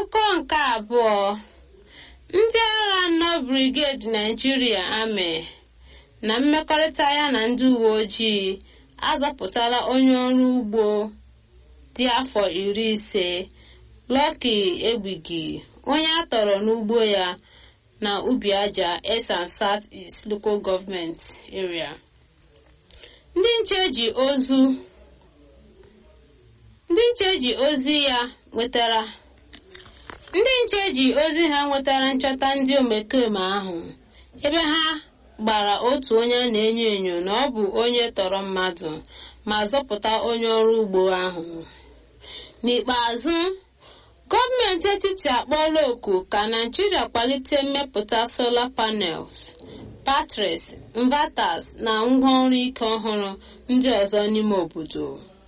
N'akụkọ nke abụọ, ndị agha nọ brigedi Naijiria Amị na mmekọrịta ya na ndị uwe ojii azọpụtala onye ọrụ ugbo dị afọ iri ise Lucky Egbigi onye a tọrọ n'ugbo ya na ubi aja Esan South East Local Government Area. Ndị nche ji ozu ndị nche ji ozi ya nwetara ndị nche ji ozi ha nwetara nchọta ndị omekome ahụ ebe ha gbara otu onye a na-enyo enyo na ọ bụ onye tọrọ mmadụ ma zọpụta onye ọrụ ugbo ahụ n'ikpeazụ gọọmenti etiti akpọọla oku ka naijiria kwalite mmepụta solar panels batteries inverters na ngwaọrụ ike ọhụrụ ndị ọzọ n'ime obodo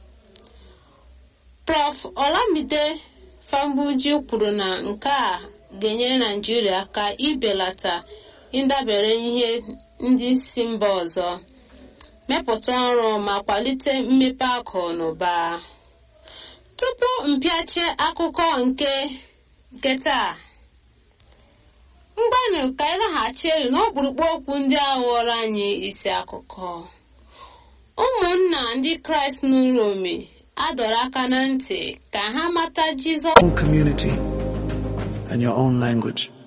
prof olamide fambuji kwuru na nke a ga-enyere naijiria aka ibelata ịdabere ihe ndị si mba ọzọ mepụta ọrụ ma kwalite mmepe akụ na ụba tupu mpịache akụkọ nke nke taa mgbanụ ka anyị laghachi elu n'ọkpụrụkpụ okwu ndị a ghọrọ anyị isi akụkọ ụmụnna ndị kraịst n'uromi adọrọ aka na ntị ka ha mata jizọs own community and your own language.